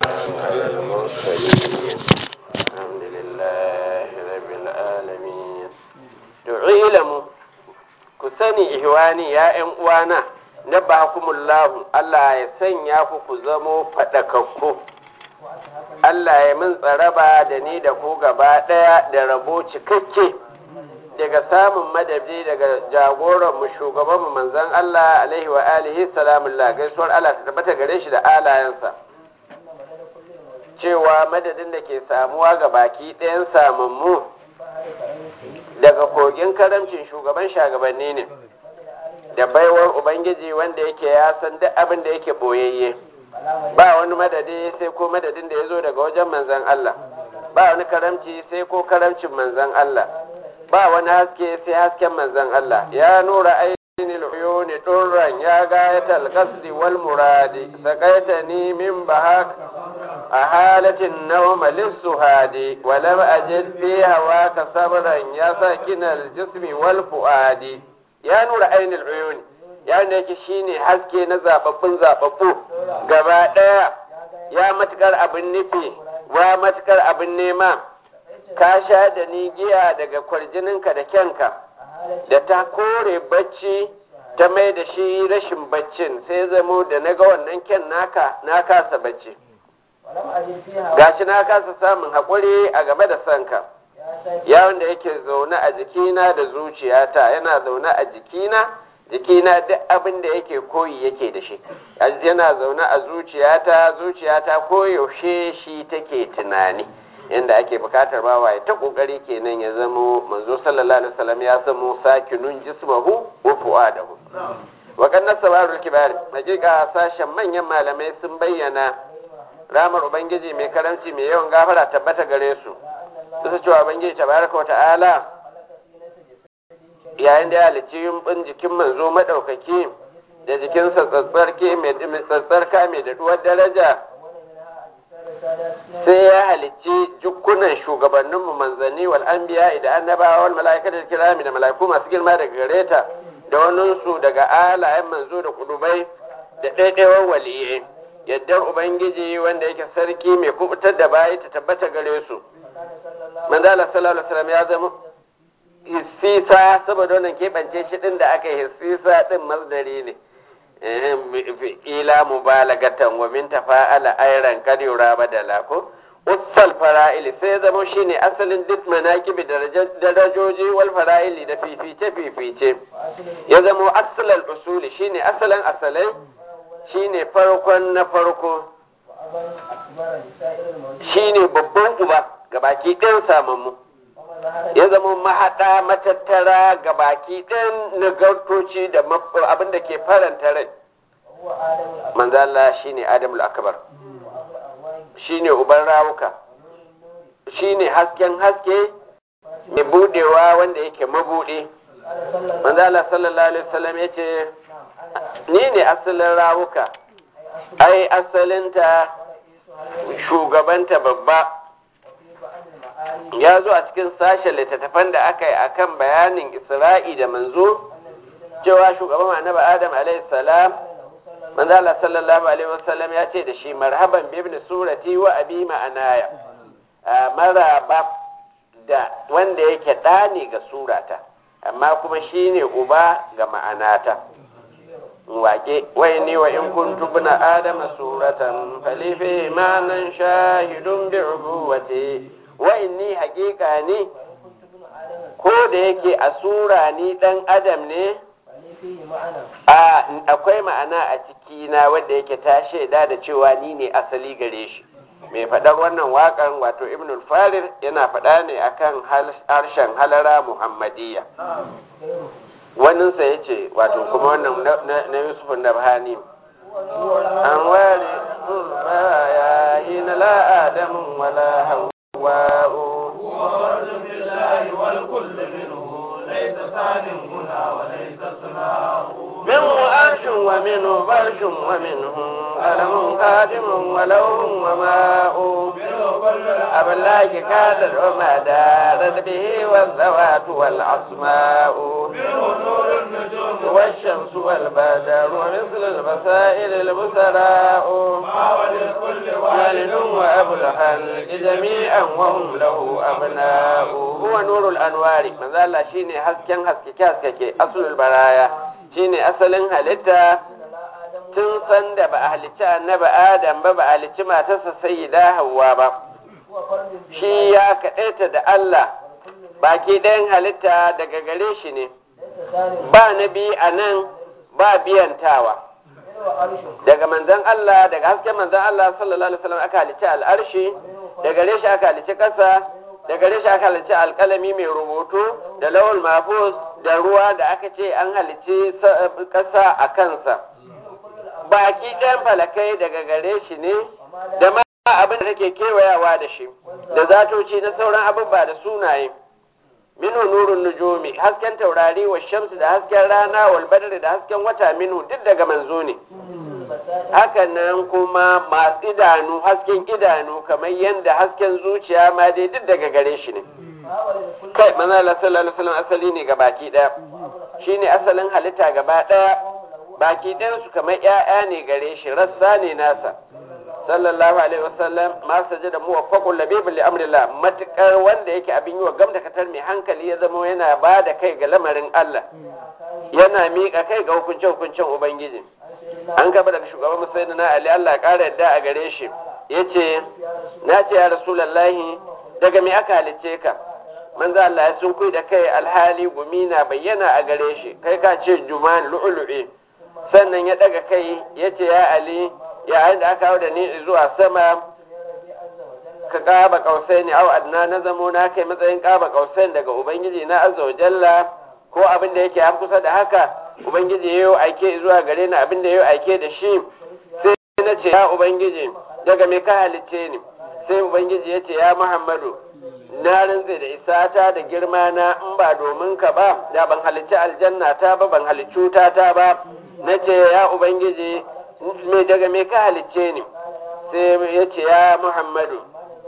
على المرسلين الحمد لله رب العالمين تعلموا كسني إخواني يا إن وانا نبهكم الله الله يسنيا ku zamo faɗakakku Allah ya min tsaraba da ni da ku gaba ɗaya da rabo cikakke daga samun madadi daga jagoran mu shugaban mu manzon Allah alaihi wa alihi salamullah gaisuwar Allah ta tabbata gare shi da alayensa cewa madadin da ke samuwa ga baki ɗayan samammu daga kogin karamcin shugaban shagabanni ne da baiwar ubangiji wanda yake ya san duk abin da yake boyayye ba wani madadi sai ko madadin da ya zo daga wajen manzan Allah ba wani karamci sai ko karamcin manzan Allah ba wani haske sai hasken manzan Allah ya nura aini uyuni durran ya gayatal qasdi wal muradi saqaitani min bahak a halatin nawma lisuhadi wa lam ajid fi hawaka sabran ya sakinal jismi wal fuadi ya nura aini uyuni ya ne yake shine haske na zababbun zababbu gaba daya ya matukar abin nufi wa matukar abin nema ka sha da ni giya daga kwarjininka da kyanka da ta kore bacci ta mai da shi rashin baccin sai zamo da na ga wannan kyan naka na kasa bacci gashi na kasa samun haƙuri a game da sanka ya wanda yake zaune a jikina da zuciyata yana zaune a jikina jikina duk abin da yake koyi yake da shi yana zaune a zuciyata zuciyata koyaushe shi take tunani inda ake bukatar bawa ya ta kokari kenan ya zamo manzo sallallahu alaihi wasallam ya zamo sakinun jismahu wa fuadahu wa kanna sabarul kibar hakika sashen manyan malamai sun bayyana ramar ubangiji mai karamci mai yawan gafara tabbata gare su su cewa ubangiji tabaraka wa ta'ala yayin da ya halicci yumbin jikin manzo madaukaki da jikinsa tsatsarke mai tsatsarka mai daɗuwar daraja sai ya halicci jukkunan shugabanninmu manzanni wal anbiya da annabawa wal mala'ikatul kirami da mala'iku masu girma daga gareta da waninsu daga alayen manzo da kudubai da ɗaiɗaiwar waliyai yaddar ubangiji wanda yake sarki mai kubutar da bayi ta tabbata gare su manzala sallallahu alaihi wasallam ya zama hissisa saboda wannan keɓance shi ɗin da aka yi hissisa ɗin masdari ne ila mubalagatan wa min tafa'ala ayran kad yura badala ko ussal fara'ili sai zama shine asalin duk manaqibi darajoji wal fara'ili da fifice fifice ya zama asalal usuli shine asalin asalai shine farkon na farko shine babban uba gabaki ɗin samammu ya zama mahaɗa matattara ga baki ɗin nagartoci da abin da ke faranta rai manzala shi ne adamul akbar shi ne uban rawuka shi ne hasken haske mai budewa wanda yake mabuɗe manzala sallallahu alaihi wasallam ya ce ni ne asalin rawuka ai asalinta shugabanta babba ya zo a cikin sashen littattafan da aka yi akan bayanin isra'i da manzo cewa shugaban annabi adam alaihi salam manzo Allah sallallahu alaihi wasallam ya ce da shi marhaban bi ibn surati wa abi ma'anaya maraba da wanda yake ɗani ga surata amma kuma shine uba ga ma'anata wake wai ni wa in kuntu bna adama suratan falifi ma nan shahidun bi ubuwati wa inni haƙiƙa ne ko da yake a sura ni ɗan adam ne a akwai ma'ana a cikina wanda yake ta shaida da cewa ni ne asali gare shi mai faɗar wannan waƙan wato ibn farir yana faɗa ne akan harshen halara muhammadiyya waninsa ya ce wato kuma wannan na yusuf nabhani an ware ya yi na la'adamin wala hau هواء وفرد بالله والكل منه ليس ثان هنا وليس ثناء منه عرش ومنه فرش ومنه قلم قادم ولوح وماء أبلاك كادر وما دارت به والذوات والأسماء منه نور النجوم والشمس والبدر ومثل البصائر البصراء ما وللكل والد أبو الخلق جميعا وهم له أبناء هو نور الأنوار من ذا الله شيني حسكن حسكك حسكك أصل البرايا شيني أصل هلتا tun san da ba a halicci annabi adam ba ba a halicci matarsa sayyida hawwa ba shi ya kaɗaita da Allah baki ɗayan halitta daga gare shi ne ba na bi a nan ba biyantawa daga manzan Allah daga hasken manzan Allah sallallahu alaihi wasallam aka halicci al'arshi daga gare shi aka halicci ƙasa daga gare shi aka halicci alƙalami mai rubutu da lawal mahfuz da ruwa da aka ce an halicci ƙasa a kansa baki ɗayan falakai daga gare shi ne da ma abin da take kewayawa da shi da zatoci na sauran abubuwa da sunaye minhu nurun nujumi hasken taurari wa shamsu da hasken rana wal badri da hasken wata minhu duk daga manzo ne hakan nan kuma masu idanu hasken idanu kamar yadda hasken zuciya ma dai duk daga gare shi ne kai manzo Allah sallallahu alaihi wasallam asali ne ga baki daya shine asalin halitta gaba daya baki ɗayan su kamar ƴaƴa ne gare shi rassa ne nasa sallallahu alaihi wasallam ma sajada mu waffaqul labibul li amrillah matukar wanda yake abin yi wa gamda katar mai hankali ya zama yana ba da kai ga lamarin Allah yana miƙa kai ga hukunce hukuncen ubangiji an gaba daga shugaban musayyid na ali Allah ya ƙara yadda a gare shi yace na ce ya rasulullahi daga me aka halicce ka manzo Allah ya sun da kai alhali gumi na bayyana a gare shi kai ka ce juman lu'lu'i sannan ya daga kai ya ce ya ali yayin da aka hau da ni zuwa sama ka kaba kausai ne au adna na zamo na kai matsayin kaba kausai daga ubangiji na azza wa jalla ko abin da yake kusa da haka ubangiji yayo aike zuwa gare ni abin da yayo aike da shi sai na ce ya ubangiji daga me ka halicce ni sai ubangiji ya ce ya muhammadu na rantse da isata da girma na in ba domin ka ba da ban halicci aljanna ta ba ban halicci wuta ta ba na ce ya ubangiji me daga me ka halicce ni sai ya ce ya muhammadu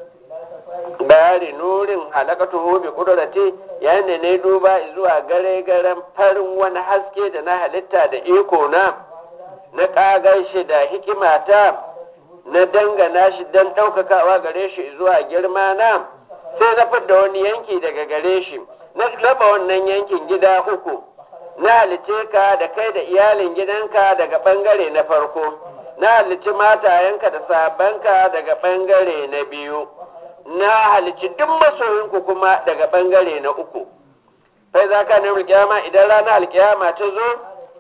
bayani nurin halakatu bi kudurati yayin da na duba zuwa gare garen farin wani haske da na halitta da iko na na kagar shi da hikimata na dangana shi don ɗaukakawa gare shi zuwa girma na sai na fidda wani yanki daga gare shi na raba wannan yankin gida uku na halice ka da kai da iyalin gidanka daga ɓangare na farko na halici matayenka da sabanka daga ɓangare na biyu na halici duk masoyinku kuma daga ɓangare na uku sai za ka nemi alkiyama idan ranar alkiyama ta zo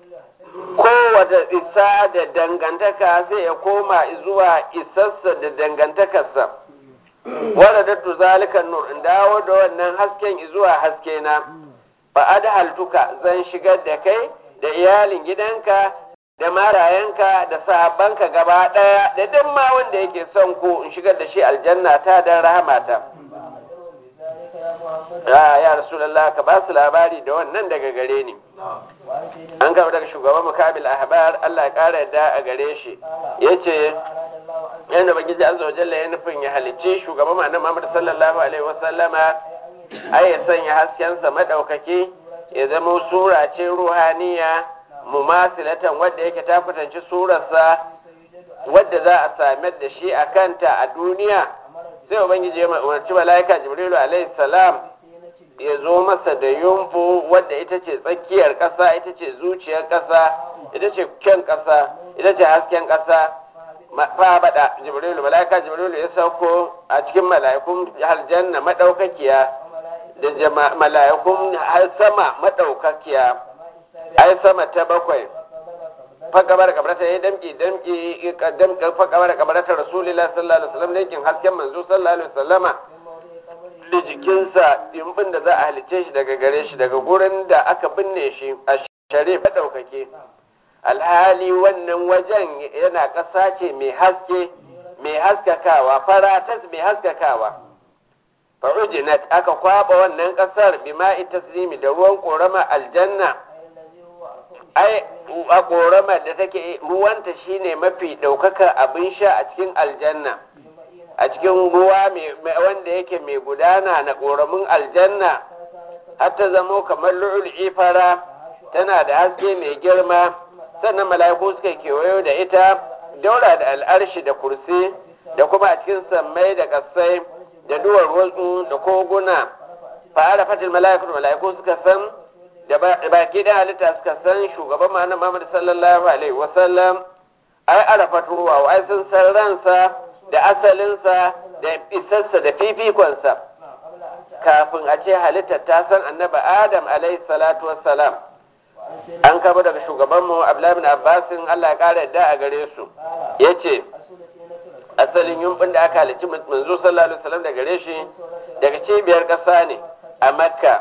kowace isa da dangantaka zai ya koma zuwa isassa da dangantakarsa wadda dattu zalikan nur in dawo da wannan hasken zuwa haske na fa adhaltuka zan shigar da kai da iyalin gidanka da marayanka da sahabbanka gaba daya da duk ma wanda yake son ku in shigar da shi aljanna ta dan rahamata ya ya rasulullah ka ba su labari da wannan daga gare ni an gaba daga shugaban mukabil ahbar Allah ya kara yadda a gare shi yace yanda bagiji azza wa jalla ya nufin ya halicci shugaban annabi Muhammad sallallahu alaihi wasallama ai ya sanya haskensa madaukaki ya zama sura ce ruhaniya mumasilatan wadda yake ta fitanci surarsa wadda za a samar da shi a kanta a duniya sai ubangiji ya umarci mala'ika jibrilu alaihi salam ya zo masa da yumfu wadda ita ce tsakiyar ƙasa ita ce zuciyar ƙasa ita ce kyan ƙasa ita ce hasken ƙasa fa bada jibrilu mala'ika jibrilu ya sauko a cikin mala'ikun aljanna madaukakiya da mala'ikun sama madaukakiya ai sama ta bakwai fakabar kabarata ya damki damki damki fakabar kabarata rasulullah sallallahu alaihi wasallam lekin hasken manzo sallallahu alaihi wasallama da jikinsa dimbin da za a halice shi daga gare shi daga gurin da aka binne shi a sharif daukake alhali wannan wajen yana ƙasa ce mai haske mai haskakawa faratas mai haskakawa farujinat aka kwaba wannan ƙasar bima'i taslimi da ruwan ƙorama aljanna ai a ƙoramar da take ruwanta shine mafi ɗaukaka abin sha a cikin aljanna a cikin ruwa wanda yake mai gudana na ƙoramin aljanna har ta zamo kamar lu'ul fara tana da haske mai girma sannan mala'iku suka kewayo da ita daura da al'arshi da kursi da kuma a cikin sammai da kasai da duwar wasu da koguna fara fatil mala'ikatu mala'iku suka san da baki da halitta suka san shugaban ma'ana Muhammad sallallahu alaihi wasallam ai arafat ruwa ai sun san ransa da asalinsa da isarsa da fifikonsa kafin a ce halittar ta san annaba adam alaihi salatu wassalam an kaba daga shugabanmu abdullahi bin abbasin allah ya kara yadda a gare su ya ce asalin yumbin da aka halicci manzo sallallahu alaihi wasallam da gare shi daga cibiyar ƙasa ne a makka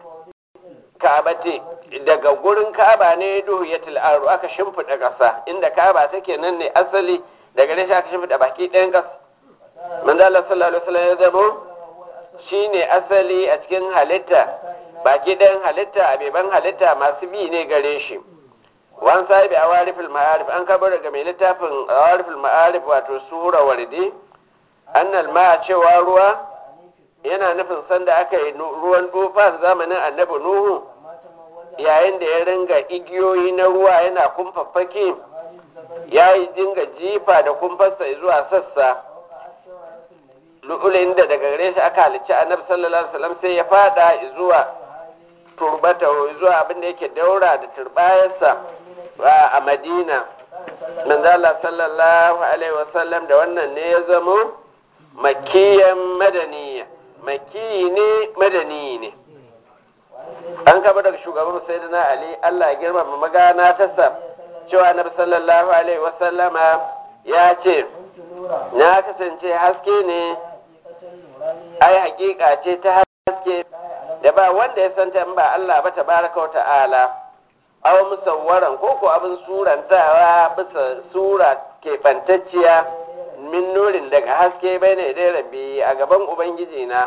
ka'abati daga gurin ka'aba ne duhu ya til'aru aka shimfiɗa ƙasa inda ka'aba take nan ne asali daga gare shi aka shimfiɗa baki ɗayan ƙasa manzo Allah sallallahu alaihi wasallam ya zamo shine asali a cikin halitta baki ɗayan halitta a beban halitta masu bi ne gare shi wan sahibi a warifin ma'arif an kabar daga mai littafin a warifin ma'arif wato sura wardi annal ma cewa ruwa yana nufin sanda aka yi ruwan tufa zamanin annabi nuhu yayin da ya ringa igiyoyi na ruwa yana kumfaffake ya yi dinga jifa da kumfarsa zuwa sassa lu'ulin da daga gare shi aka halicci annabi sallallahu alaihi wasallam sai ya fada zuwa turbata zuwa abin da yake daura da turbayarsa a madina manzala sallallahu alaihi wasallam da wannan ne ya zamo makiyan madaniya makiyi ne madani ne an kaba daga shugaban sayyidina ali allah ya girmama magana ta sa cewa annabi sallallahu alaihi wasallama ya ce na kasance haske ne ai hakika ce ta haske da ba wanda ya santa in ba Allah ba tabaraka wa ta'ala aw musawwaran ko ko abin surantawa bisa sura keɓantacciya min nurin daga haske bai ne dai rabbi a gaban ubangiji na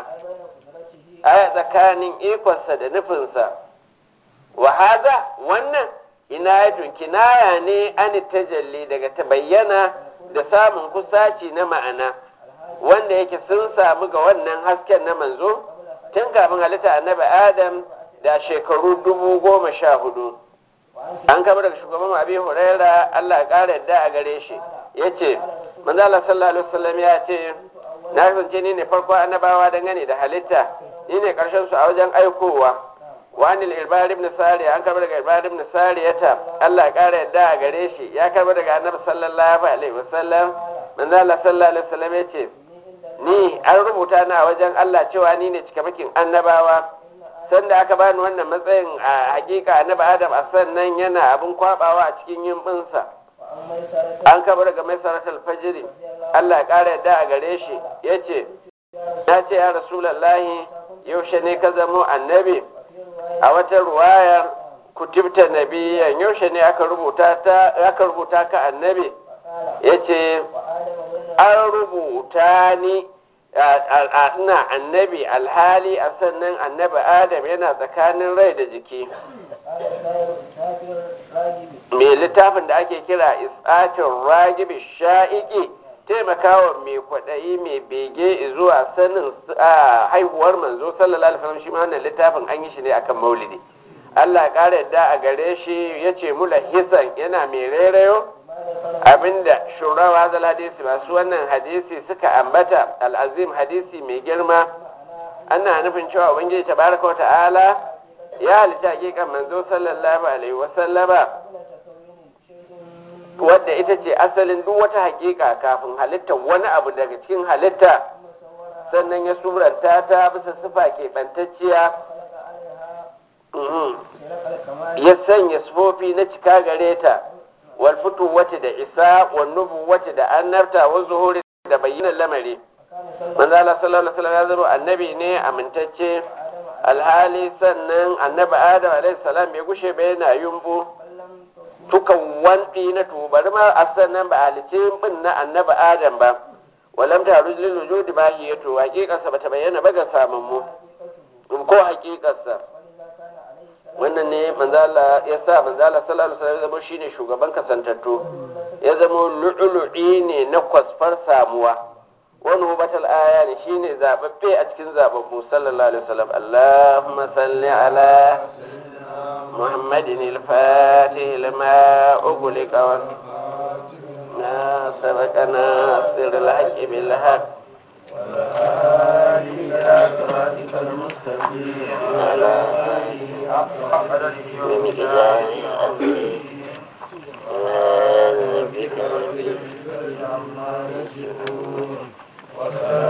a tsakanin ikonsa da nufinsa wa haza wannan inayatun kinaya ne an tajalli daga ta bayyana da samun kusaci na ma'ana wanda yake sun samu ga wannan hasken na manzo tun kafin halitta annabi adam da shekaru dubu goma sha hudu an kama daga shugaban abi huraira allah ya kara yadda a gare shi ya ce manzala sallallahu alaihi wasallam ya ce na kasance ni ne farko annabawa dangane da halitta ni ne karshen su a wajen aikowa wani irbar ibn sari an karba daga irbar ibn sari yata allah ya kara yadda a gare shi ya karba daga annabi sallallahu alaihi wasallam manzala sallallahu alaihi wasallam ya ce ni an rubuta na wajen Allah cewa ni ne cikamakin annabawa sanda aka bani wannan matsayin a hakika annabi Adam a sannan yana abin kwabawa a cikin yimbinsa an kaba daga mai saratul fajiri Allah ya kara yadda a gare shi ya ce na ce ya rasulallahi yaushe ne ka zamo annabi a wata ruwayar kutubta nabiyan yaushe ne aka rubuta ka annabi ya ce an rubuta ni ina annabi alhali a sannan annabi adam yana tsakanin rai da jiki mai littafin da ake kira isatin ragibi sha'iki taimakawa mai kwaɗayi mai bege zuwa sanin haihuwar manzo sallallahu alaihi wasallam shi ma wannan littafin an yi shi ne akan maulidi Allah ƙara yadda a gare shi ya ce mula hisan yana mai rairayo abinda shurawa zal hadisi masu wannan hadisi suka ambata al'azim hadisi mai girma ana nufin cewa ubangiji tabaraka wa ta'ala ya halitta hakikan manzo sallallahu alaihi wa sallama wadda ita ce asalin duk wata hakika kafin halitta wani abu daga cikin halitta sannan ya suranta ta bisa sifa keɓantacciya ya sanya sufofi na cika gare ta wal wata da isa wal nubuwati da annabta wa zuhuri da bayyanar lamari manzo Allah sallallahu alaihi wasallam ya zama annabi ne amintacce alhali sannan annabi Adam alaihi salam bai gushe ba yana yumbu tukan wandi na tubar ma a sannan ba halice bin na annabi Adam ba walam ta rujul wujudi ba hi yato hakikarsa bata bayyana ba ga samun mu ko hakikarsa wannan ne manzala ya sa manzala sallallahu alaihi wasallam zama shine shugaban kasantattu ya zama lu'lu'i ne na kwasfar samuwa wani hubatal aya ne shine zababbe a cikin zababbu sallallahu alaihi wasallam Allahumma salli ala محمد الفاتح لما أغلق لما سبقنا سر الحق بالحق والهادي إلى صراطك المستقيم على حق قدره من ومقداره إله ربك رب عما يصفون وسلام